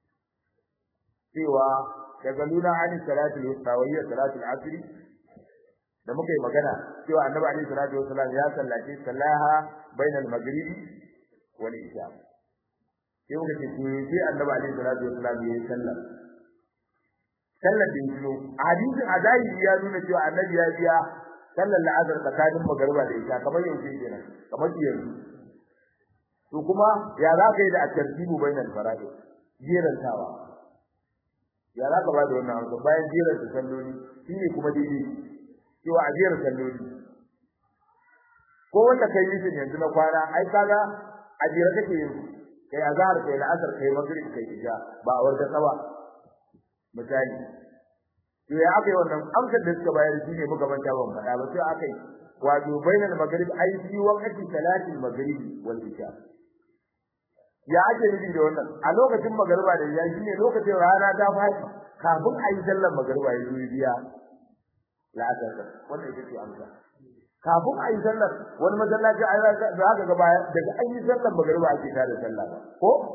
cewa daga luna ani salatul wusta wa hiya salatul asr da muka yi magana cewa annabi alaihi salatu wasallam ya sallaci sallaha bainal maghribi wal isha sai muka ce to sai annabi alaihi salatu wasallam ya yi sallah sallar da yino hadisin adai ya nuna cewa annabi ya biya sallar la'azar tsakanin magariba da isha kamar yaushe kenan kamar yanzu to kuma ya za ka yi da at-tartibu bainal fara'id jerantawa ya za ka ba da wannan amsa bayan jerar da salloli shine kuma daidai cewa a jerar salloli ko wanda kai yi yanzu na kwana ai kaga a jera kake yin kai azhar kai la'asar kai maghrib kai isha ba a warda tsawa misali to ya aka yi wannan amsar da suka bayar shine muka manta ban faɗa ba sai aka yi wato bainal maghrib ai fi waqti salatil maghrib wal isha ya ake nufi da wannan a lokacin magariba da ya shine lokacin rana ta faɗi kafin a yi sallar magariba ya zuwa biya la'asar wannan ita ce amsa kafin a yi sallar wani masallaci a za ka ga baya daga an yi sallar magariba ake tada sallah ba ko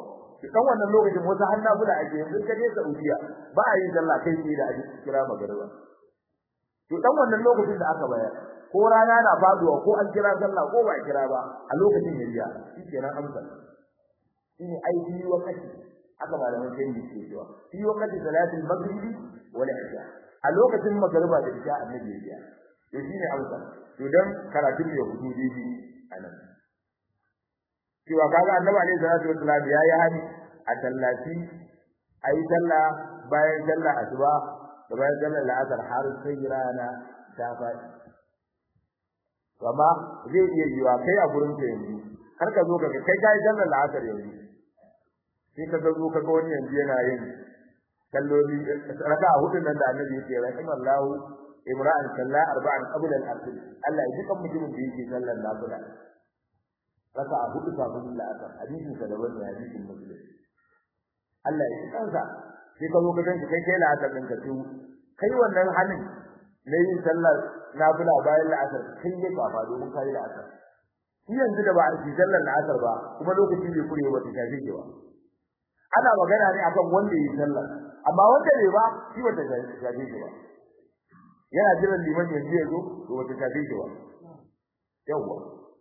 dan wannan lokacin wata hanna bula ake yanzu ka je Saudiya ba a yin sallah kai sai da aji kira magariba to dan wannan lokacin da aka bayar ko rana na faduwa ko an kira sallah ko ba kira ba a lokacin ya biya shikenan amsa shine aiki wakati aka malaman sai ne ke cewa fi wakati salatul maghribi wal isha a lokacin magariba da isha annabi ya biya to shine amsa to dan karatun ya fito daidai anan cewa kaga annabi alaihi salatu wassalam ya yi hani a tallafi ayi sallah bayan sallah asuba da bayan sallah la'asar har sai rana ta faɗi amma zai iya yiwa kai a gurin ka yanzu har ka zo ka kai kai sallar la'asar yanzu sai ka zo ka ga wani yanzu yana yin kalloli raka a hudun nan da annabi yake rahimallahu imra'an salla arba'an qabla al-asr Allah ya dukan mutumin da yake sallar nafila raka a hudu kafin la'asar hadisin sa daban ne hadisin muslim Allah ya kansa sai ka zo ka ganka kai kai la'asar din ka tu kai wannan hanin na yin sallar nafila bayan la'asar kai ne ba domin kai la'asar shi yanzu da ba a yi sallar la'asar ba kuma lokaci bai kure ba ta shafe ki ba ana magana ne akan wanda yi sallar amma wanda bai ba shi wata shafe ki ba yana jiran liman yanzu ya zo to wata shafe ki ba yawwa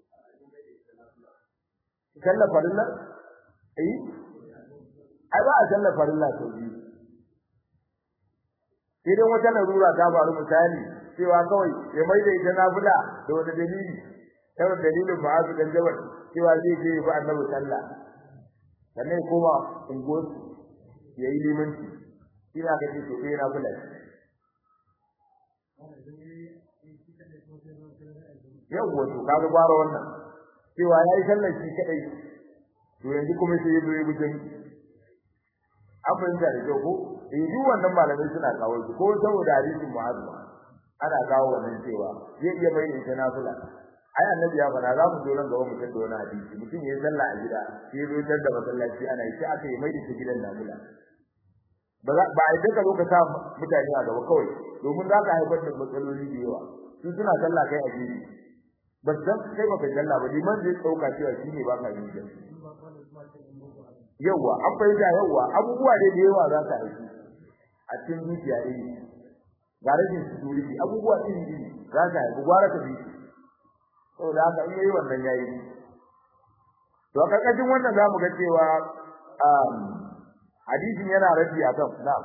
sallar farilla eh ai ba a sallar farilla sau biyu sai dai wata larura ta faru misali cewa kawai ya mai da ita nafila da wani dalili kawai dalilin ma'azu dan jabal cewa zai je ba annabi sallah sannan ya koma unguwar ya yi limanci shi na ka ce to sai nafila yawwa to kaga gwara wannan cewa ya yi sallar shi kadai to yanzu kuma sai ya zo ya bujin an fahimta da kyau ko eh duk wannan malamai suna kawo shi ko saboda hadisin mu'azu ana kawo wannan cewa zai iya mai ita nafila ai annabi ya fara za mu zo nan gaba mutum da wani hadisi mutum ya sallah a gida sai zo tar da masallaci ana yi sai aka yi mai ita gidan nafila ba za ba idan ka zo ka sa mutane a gaba kawai domin za ka haifar da matsaloli da yawa su suna sallah kai a gidi ba san kai ba kai sallah ba liman zai dauka cewa shine ba ka yi da yawa an fahimta yawa abubuwa da yawa za ka haifi a cikin zuciya ɗaya ga rashin security abubuwa iri iri za ka haifi gwara ka bi saboda haka in yayi wannan yayi to a karkashin wannan zamu ga cewa hadisin yana rabi akan na'am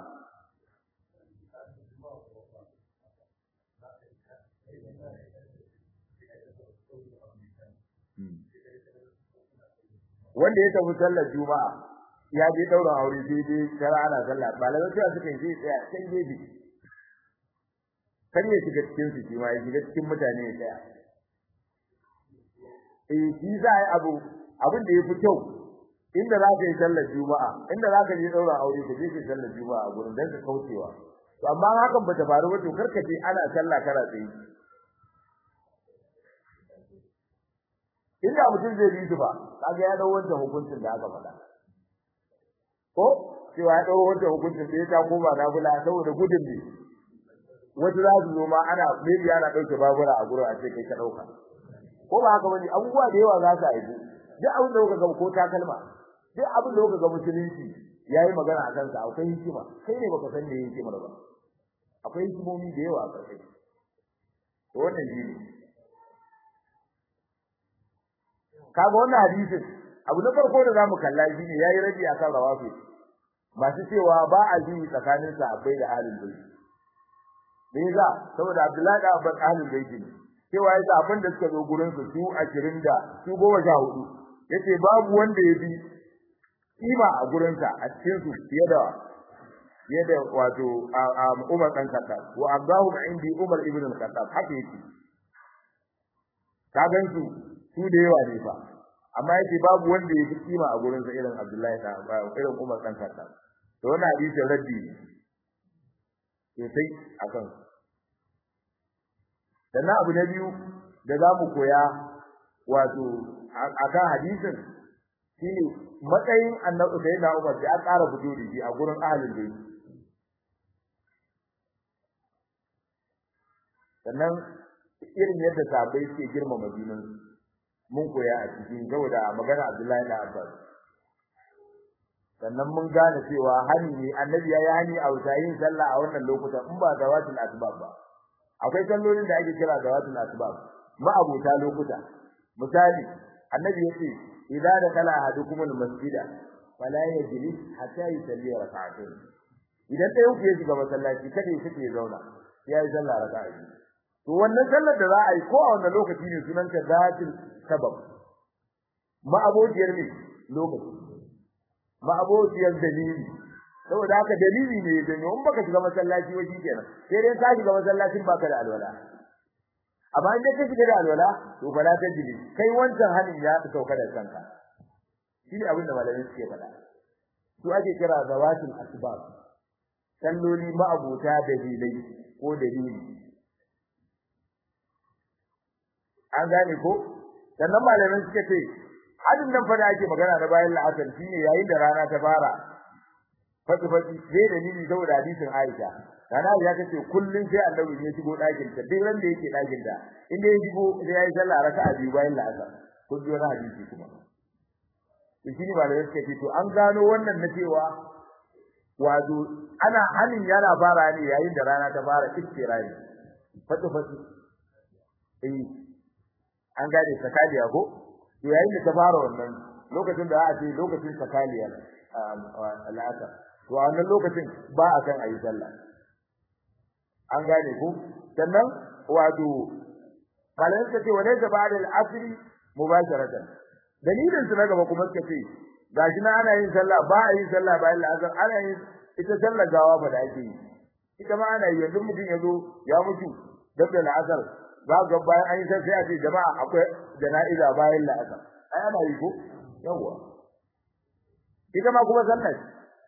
wanda ya tafi sallar juma'a ya je daura aure sai dai kara ana sallah malamai sai suka yi tsaya can gefe kan ya shiga cikin su shi ma ya shiga cikin mutane ya tsaya eh shi za a yi abu abin da ya fi kyau inda za ka yi sallar juma'a inda za ka je daura aure ka je ka sallar juma'a a gurin dan ka kaucewa to amma hakan bata faru ba to karka ce ana sallah kana tsaye inda mutum zai bi su ba kaga ya dawo wancan hukuncin da aka faɗa ko cewa ya dawo wancan hukuncin da ya ta koma na bula saboda gudun ne wasu za su zo ma ana maybe ana ɗauke babura a gurin a ce kai ka ɗauka ko ba haka bane abubuwa da yawa za su haifu duk abin da kuka ga ko takalma duk abin da kuka ga musulunci yayi magana a kansa akwai hikima kai ne baka san me yake mara ba akwai hikimomi da yawa a ƙarshe to wannan shi ne kaga wannan hadisin abu na farko da zamu kalla shine yayi rabi akan rawafi masu cewa ba a ji tsakanin sahabbai da ahlul bayt me yasa saboda Abdullahi da Abbas ahlul bayt ne cewa yasa abin da suka zo gurin su su 20 da su 14 yace babu wanda ya bi kima a gurin sa a cikin su fiye da fiye da wato Umar dan Khattab wa Abdahu indi Umar ibn al-Khattab haka yake ka gansu su da yawa ne fa amma yake babu wanda ya fi kima a gurin sa irin Abdullahi da irin Umar dan Khattab to wannan hadisi raddi sosai akan sannan abu na biyu da za mu koya wato akan hadisin shine matsayin annabi sai na Umar da aka ƙara fito da shi a gurin ahlul bayt sannan irin yadda sahabbai suke girmama junan mun koya a cikin saboda magana Abdullahi da Abbas sannan mun gane cewa hani ne annabi ya yi hani a wutayin sallah a wannan lokutan in ba zawatul asbab ba akwai sallolin da ake kira zawatul asbab ma abuta lokuta misali annabi yace idza dakala ahadukum almasjida fala yajlis hatta yusalli rak'atayn idan ɗayan ku ya shiga masallaci kada ya fice zauna ya yi sallah raka'a to wannan sallar da za a yi ko a wannan lokaci ne sunan ta zatul sabab ma abociyar ne lokaci ma abociyar dalili saboda haka dalili ne da in baka shiga masallaci wa kenan sai dai ka shiga masallacin baka da alwala amma in ka shiga da alwala to fala ta jili kai wancan hanin ya sauka da kanka shi ne abin da malamai suke faɗa su ake kira zawatul asbab salloli ma'abuta dalilai ko dalili an gane ko sannan malamai suka ce hadin nan fa da ake magana na bayan la'asar shine yayin da rana ta fara fati fati sai dalili saboda hadisin Aisha kana ya kace kullun sai Annabi ya shigo dakin ta duk ran da yake dakin ta inda ya shigo sai yayi sallah raka'a biyu bayan la'asar kun ji wani hadisi kuma to shine malamai suka ce to an gano wannan na cewa wato ana hanin yana fara ne yayin da rana ta fara istirari fati fati eh an gane sakaliya ko to yayin da ta fara wannan lokacin da a ce lokacin sakaliya al'asar to a wannan lokacin ba a kan ayi sallah an gane ku sannan wato malamin ka ce wa laysa ba'da al-asr mubasharatan dalilin su na gaba kuma suka ce gashi na ana yin sallah ba a yin sallah bayan al'asar ana yin ita sallar gawa ba da ake yi ita ma ana yi yanzu mutum ya zo ya mutu dab da al'asar za ga bayan an yi sai a ce jama'a akwai jana'iza bayan la'asar ai ana yi ko yawa ita ma kuma sallar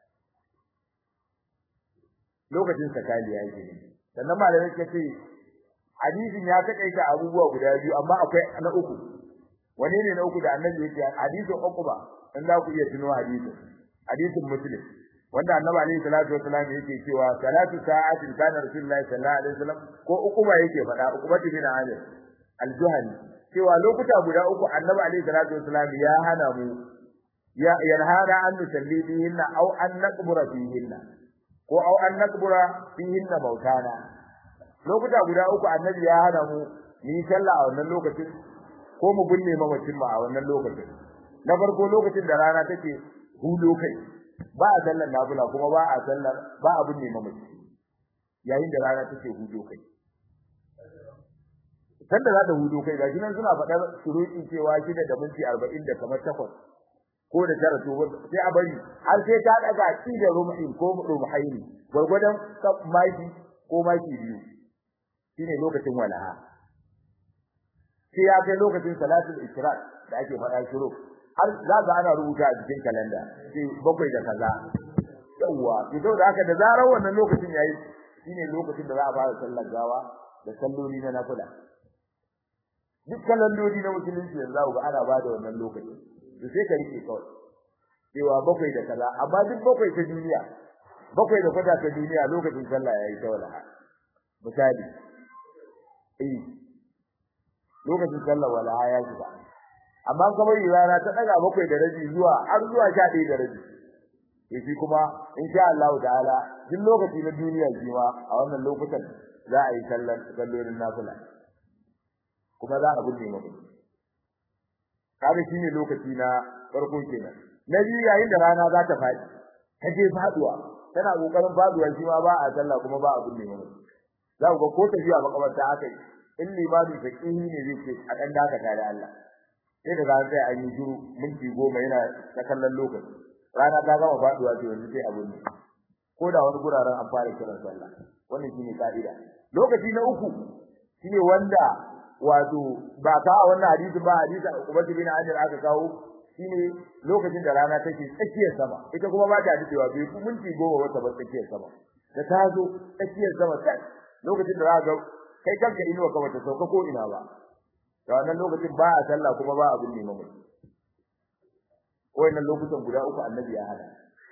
lokacin sakali ya yi sannan malamai suka ce hadisin ya takaita abubuwa guda biyu amma akwai na uku wani ne na uku da annabi yake hadisin uquba in za ku iya tuno hadisin hadisin muslim wanda annabi alaihi salatu wasallam yake cewa salatu sa'atin kana rasulullahi sallallahu alaihi wasallam ko uquba yake faɗa uquba bin amir al-juhani cewa lokuta guda uku annabi alaihi salatu wasallam ya hana mu ya yanhana an nusalli bihinna aw an naqbura fihinna ko aw an naqbura fihinna mautana lokuta guda uku annabi ya hana mu ni sallah a wannan lokacin ko mu binne mamacin mu a wannan lokacin na farko lokacin da rana take hudo kai ba a sallar nafila kuma ba a sallar ba a binne mamaci yayin da rana take hudo kai sanda za ta hudo kai gashi nan suna faɗar shuruɗin cewa shida da minti arba'in da kamar takwas ko da tara to sai a bari har sai ta daga ki da rumhin ko rumhaini gurgudan maki ko maki biyu shine lokacin walaha sai ya kai lokacin salatul ishraq da ake faɗa shiru har za ga ana rubuta a cikin kalanda sai bakwai da kaza yawa to da haka da zarar wannan lokacin yayi shine lokacin da za a fara sallar gawa da salloli na nafila duk kalandodi na musulunci yanzu ga ana bada wannan lokacin to sai ka rike kawai cewa bakwai da kaza amma duk bakwai ta duniya bakwai da kwata ta duniya lokacin sallah yayi ta wala misali eh lokacin sallah wala ya shiga amma kamar rana ta daga bakwai da rabi zuwa har zuwa 11 da rabi yafi kuma insha Allah ta'ala duk lokaci na duniya jiwa a wannan lokutan za a yi sallar sallolin nafila kuma za a binne mu kaga shine lokaci na farko kenan na biyu yayin da rana za ta faɗi ta je faduwa tana kokarin faduwa shi ma ba a sallah kuma ba a binne mu za ku ga ko tafiya makabarta haka in limami faqihi ne zai ce a dan dakata da Allah sai da zan sai an yi shiru minti goma yana ta kallon lokaci rana ta gama faduwa to yanzu sai abun ne ko da wani guraren an fara kiran sallah wannan shine ka'ida lokaci na uku shine wanda wato ba ka a wannan hadisi ba hadisi Ubay bin Amir aka kawo shine lokacin da rana take tsakiyar sama ita kuma ba ta dadewa bai ku minti goma wata ba tsakiyar sama da ta zo tsakiyar sama sai lokacin da za ga kai kanka inuwa ka bata sauka ko ina ba da wannan lokacin ba a sallah kuma ba abin ne mamu wannan lokutan guda uku annabi ya hada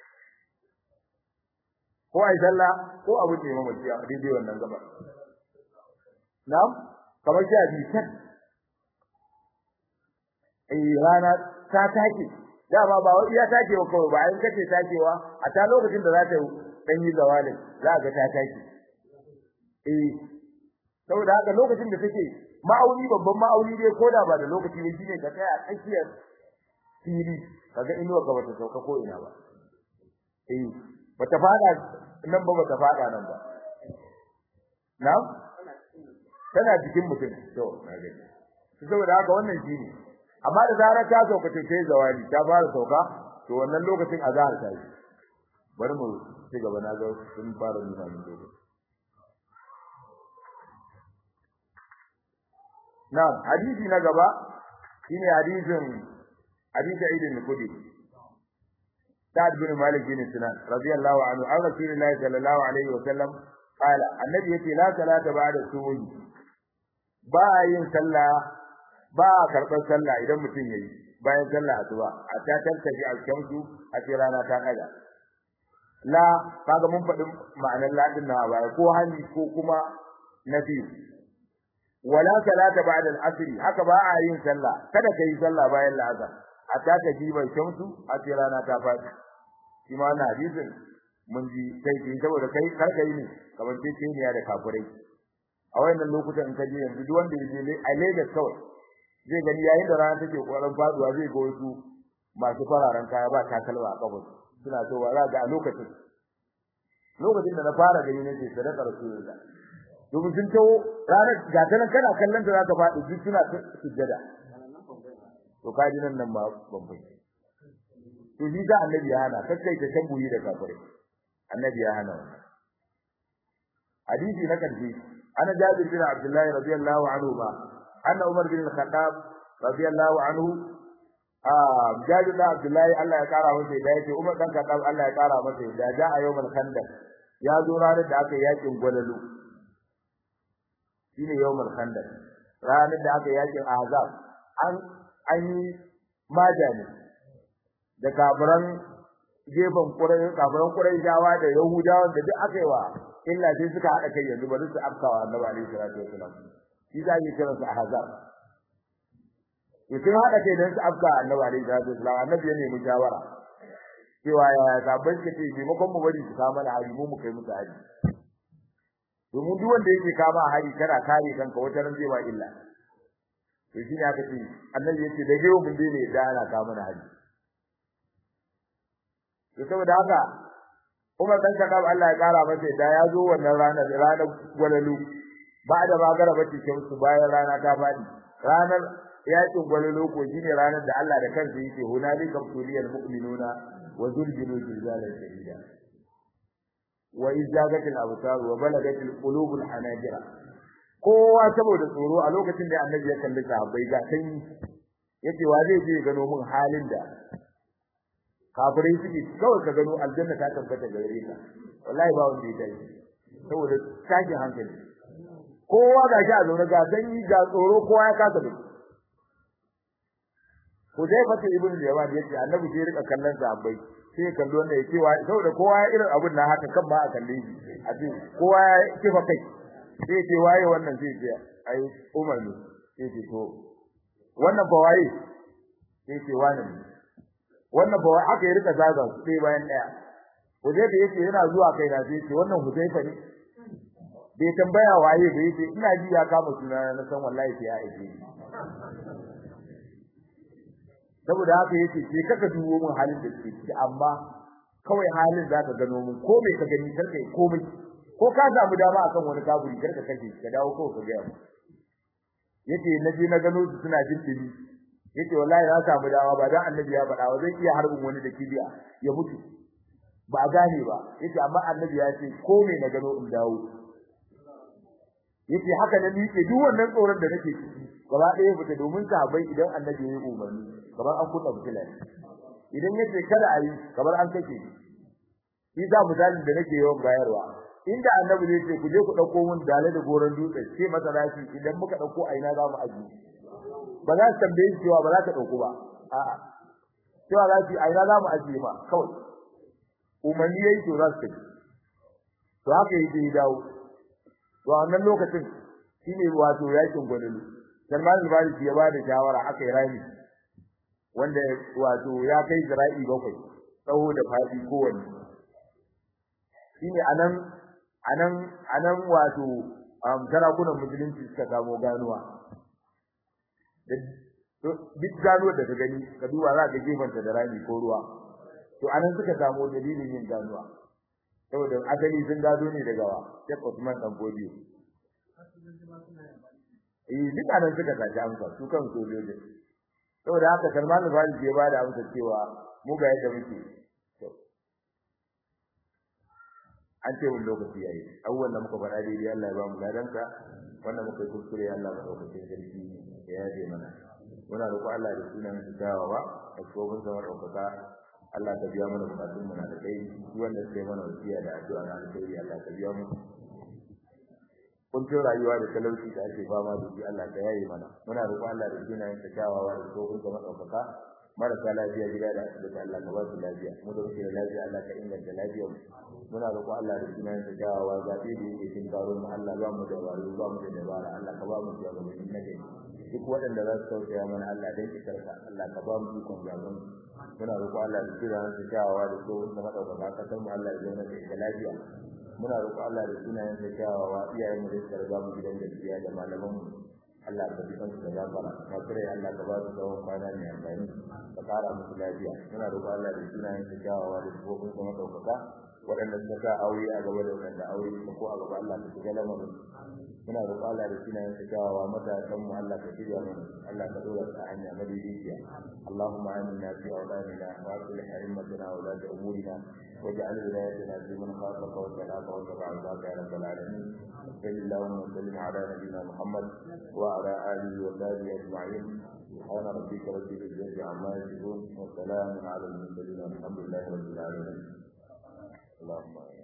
ko ai sallah ko abin ne mamu a daidai wannan gaba na'am kamar sha biyu kan eh rana ta take dama ba wai iya takewa kawai ba in kace takewa a ta lokacin da za ta dan yi zawalin za ga ta take eh saboda haka lokacin da take ma'auni babban ma'auni dai koda ba da lokaci ne shine ka tsaya a tsakiyar fili kaga inuwa ka bata sauka ko ina ba eh bata fada nan ba bata fada nan ba na'am tana cikin mutum to na gani saboda haka wannan shine amma da zarar ta sauka ta sai zawali ta fara sauka to wannan lokacin azhar ta yi bari mu ci gaba na ga sun fara nuna min lokaci na'am hadisi na gaba shine hadisin hadisi Aidin Kudi Sa'ad bin Malik bin Sinan radiyallahu anhu an Rasulullah sallallahu alaihi wa sallam qala annabi yace la salata ba'da subuhi ba yin sallah ba karɓar sallah idan mutum yayi bayan sallah asuba a ta tantaji al-shamsu a ce rana ta daga la kaga mun faɗi ma'anar la din na baya ko hali ko kuma nafi wala salata ba'da al-asr haka ba a yin sallah kada kai sallah bayan la'asar hatta ta jiba shamsu a ce rana ta faɗi shi ma wannan hadisin mun ji kai ki saboda kai kar kai ne kamar ce ce ne da kafirai a wayannan lokutan in ka je yanzu duk wanda ya je a Lagos kawai zai gani yayin da rana take kokarin faduwa zai ga wasu masu fararen kaya ba takalma a kafin suna so ba za ga a lokacin lokacin da na fara gani nake sadaka rasulullah domin sun tawo ranar ga ta nan kana kallon ta za ta faɗi duk suna sujjada to kaji nan nan ma babbai to shi da annabi ya hana kakkai ta tambuyi da kafirai annabi ya hana hadisi na karshe ana jabir bin abdullahi radiyallahu anhu ma anna umar bin al-khattab radiyallahu anhu ah jabir bin abdullahi Allah ya kara masa da yake umar dan khattab Allah ya kara masa da ja a yawmal khandaq ya zo ranar da aka yakin gwalalu shine yawmal khandaq ranar da aka yakin ahzab an an yi majani da kafiran gefen kurai kafiran kurai jawa da yahudawa da duk aka yi wa illa sai suka hada kai yanzu bari su afkawa annabi alaihi salatu wasalam shi za ki kira su ahzab to sun hada kai dan su afka annabi alaihi salatu wasalam annabi ya nemi shawara cewa ya sabon kace maimakon mu bari su kama da hari mu mu kai musu hari domin duk wanda yake kama hari kana kare kanka wata ran zai ba illa to shi ne aka ce annabi yace da yau mun dai ne da ana kama da hari to saboda haka Umar dan Khattab Allah ya kara masa da ya zo wannan ranar ranar gwalalu ba da magara bace su bayan rana ta fadi ranar yakin gwalalu ko shine ranar da Allah da kansa yake hunalika tuliyal mu'minuna wa zulzilu zilzalan shadida wa izagatil absar wa balagatil qulubul hanajira kowa saboda tsoro a lokacin da annabi ya kalli sahabbai ga sanyi yace wa zai je gano mun halin da kafirai suke kawai ka gano aljanna ta tabbata gare ka wallahi ba wanda ya dai saboda tashin hankali kowa ga shi a zaune ga sanyi ga tsoro kowa ya kasa da Hudayfa ibn Yaman yace annabi sai rika kallon sahabbai sai kallo wanda yake wa saboda kowa ya irin abun nan haka kan ba a kalle shi a ce kowa ya kifa kai sai ce waye wannan sai ce ai Umar ne sai ce to wannan ba waye sai ce wani ne wannan ba haka ya rika zaga su sai bayan daya Hudayfa yace yana zuwa kai na sai ce wannan Hudayfa ne bai tambaya waye bai ce ina ji ya kama suna na san wallahi sai ya aike ni saboda haka yace sai kaka duwo mun halin da ke ciki amma kawai halin zaka gano mun ko me ka gani karka yi komai ko ka samu dama akan wani kaburi karka kashe ka dawo ko ka ga mu yace naje na gano su suna jin dimi yace wallahi na samu dama ba dan annabi ya faɗa ba zai iya harbin wani da kibiya ya mutu ba gane ba yace amma annabi ya ce ko me na gano in dawo yace haka ne yake duk wannan tsoron da nake ciki gaba ɗaya fita domin sahabbai idan annabi ya yi umarni kamar an kuɗa fitila idan yace kada a yi kamar an kake shi za misalin da nake yawan bayarwa inda annabi zai ce ku je ku ɗauko mun dale da goron dutse ce masa rashi idan muka ɗauko a ina za mu aji ba za su tambaye shi cewa ba za ka ɗauko ba a'a cewa za su a ina za mu aji ba kawai umarni yayi to za su tafi to haka yake ya dawo to a wannan lokacin shine wato yakin gwadalu Salman al-Farisi ya bada shawara aka yi rami wanda wato ya kai zira'i bakwai tsawo da fadi kowanne shine anan anan anan wato um, sarakunan musulunci suka samu ganuwa duk ganuwar da ka gani ka duba za ka gefanta da rami ko ruwa to anan suka samu dalilin yin ganuwa saboda asali sun gado ne daga wa Sheikh Usman dan Godiyo eh duk anan suka tafi amsa su kan sojoji saboda haka Salman al-Farisi ya bada amsa cewa mu ga yadda muke an ce wani lokaci yayi abubuwan da muka faɗa daidai Allah ya ba mu gadanka wannan muka yi kuskure Allah ya ɗaukakin sarki ya yaje mana muna roƙo Allah da sunan su dawowa da tsohon zama ɗaukaka Allah ka biya mana bukatun mu na da kai duk wanda sai mana wasiya da addu'a na alheri Allah ka biya mu kuncin rayuwa da talauci da ake fama da shi Allah ka yaye mana muna roƙo Allah da sunan sa dawowa da tsohon zama ɗaukaka marasa lafiya gida da asibiti Allah ka ba su lafiya mu da muke da lafiya Allah ka inganta lafiyar mu muna roƙo Allah da sunan sa dawowa zaɓe da yake cikin karo mu Allah ba mu da wari ba mu da dabara Allah ka ba mu shugabanni na gari duk waɗanda za su tausaya mana Allah dan ki karka Allah ka ba mu ikon gaban muna roƙo Allah da sunan sa dawowa da tsohon zama ɗaukaka kasar mu Allah ya zauna da ita lafiya muna roƙo Allah da sunayen sa kyawawa iyayen mu da suka riga mu gidan gaskiya da malaman mu Allah ka bisan su da gafara ka kire Allah ka ba su tsawon kwana mai amfani ka kara musu lafiya muna roƙo Allah da sunayen sa kyawawa da tsofin kuma ɗaukaka waɗanda suka sa aure a gaba da waɗanda aure suka ko a gaba Allah ka shiga lamarin muna roƙo Allah da sunayen sa kyawawa matasan mu Allah ka shirya mana Allah ka dora su a hanya madaidaiciya Allahumma aminna fi awlanina wa aslih a'immatana wa la umurina واجعل ولايتنا في من خافك واتقاك واتبع رضاك يا رب العالمين صل اللهم وسلم على نبينا محمد وعلى اله وصحبه اجمعين سبحان ربك رب العزه عما يصفون وسلام على المرسلين والحمد لله رب العالمين اللهم